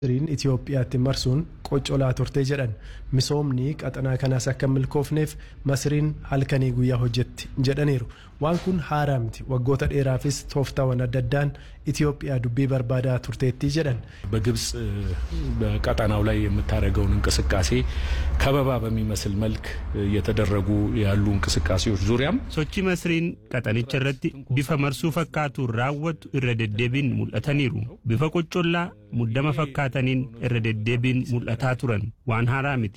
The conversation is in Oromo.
Masriin Itoophiyaatti marsuun qoccolaa turtee jedhan misoomni qaxanaa kanaas akka milkoofneef Masriin halkanii guyyaa hojjetti jedhaniiru. Waan kun haaraa miti waggoota dheeraafis tooftaawwan adda addaan Itoophiyaa dubbii barbaadaa turteetti jedhan. በግብፅ በቀጠናው ላይ የምታደርገውን እንቅስቃሴ ከበባ በሚመስል መልክ እየተደረጉ ያሉ እንቅስቃሴዎች ዙሪያም sochii masriin qaxanicha irratti bifa marsuu fakkaatuun raawwattu irra deddeebiin mul'ataniiru bifa qoccollaa muddama fakkaataniin irra deddeebiin mul'ataa turan waan haaraa miti